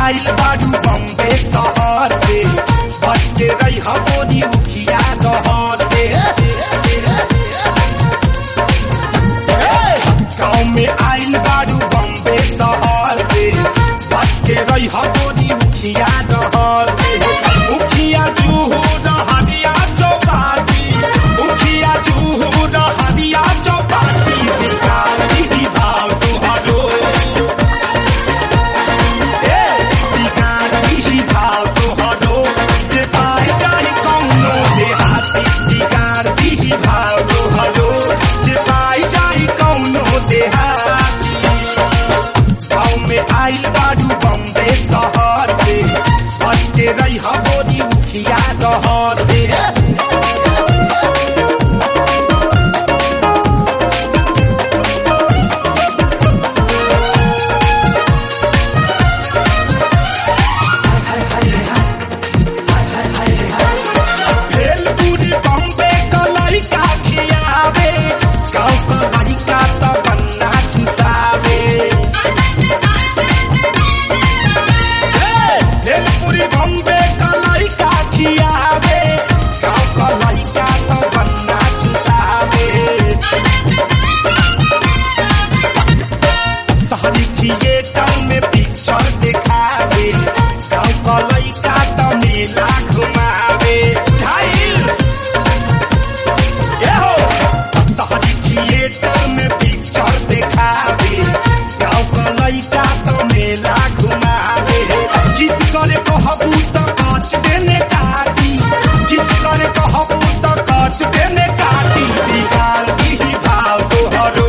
आइल बारू बम्बे शहर से बच के रही हबोनी मुखिया दहर से गाँव में आइल बारू बम्बे शहर से बच के रही हबोनी मुखिया दहर से मुखिया जूहू रहरिया चौपाटी मुखिया जूहू रहरिया चौपाटी बिकारी ही भाव तुहरो ए बिकारी ही भाव तुहरो जे पाई जाई कौनो देहाती बिकारी ही भाव तुहरो जे पाई जाई कौनो देहाती गाँव में आइल बारू बम्बे शहर से बच के रही हबोनी मुखिया दहर से भेलपुरी बम्बे कलई का खियावे गाँव कलई का त बन्ना चुसावे भेलपुरी बम्बे कलई का खियावे गाँव कलई का त बन्ना चुसावे शहरी थिएटर में पिक्चर दिखावे गाँव कलई का त मेला घुमावे झाइल ये हो शहरी थिएटर में पिक्चर दिखावे गाँव कलई का त मेला घुमावे किस करे कहबू त काट देने काटी किस करे कहबू त काट देने काटी बिगाड़ दी भाव तोहरो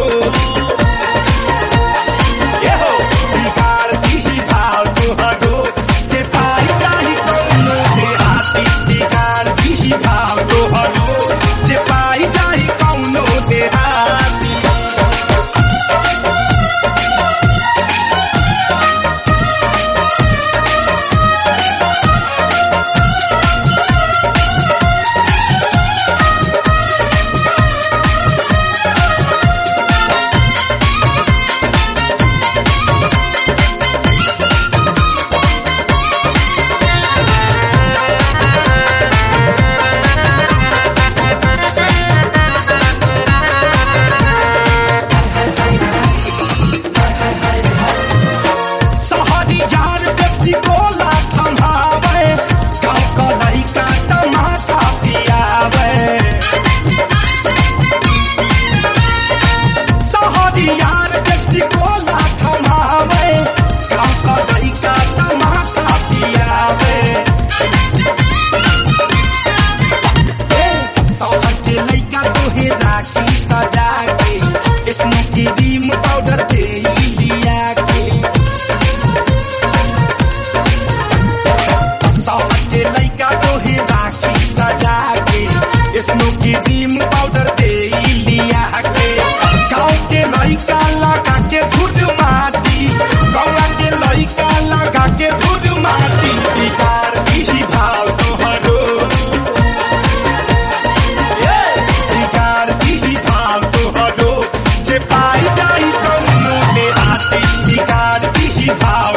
एहो बिगाड़ दी भाव तोहरो जे पाई जाही कौनो देहाती बिगाड़ दी भाव तोहरो जे पाई जाही कौनो देहाती शहरी यार पेप्सी कोला थमावे गाँव का लड़का टमाटा पियावे शहरी यार पेप्सी कोला थमावे गाँव का लड़का टमाटा पियावे शहर के लड़का तोहे राखी सजा के स्मोकी क्रीम पाउडर दे लिया के शहर के लड़का तोहे राखी सजा के स्मोकी क्रीम पाउडर दे लिया के गाँव के लड़का लगा के धुर माटी गाँव के लड़का लगा के धुर माटी बिगाड़ दी भाव तोहरो ए, बिगाड़ दी भाव तोहरो जे पाई जाई कौनो देहाती बिगाड़ दी भाव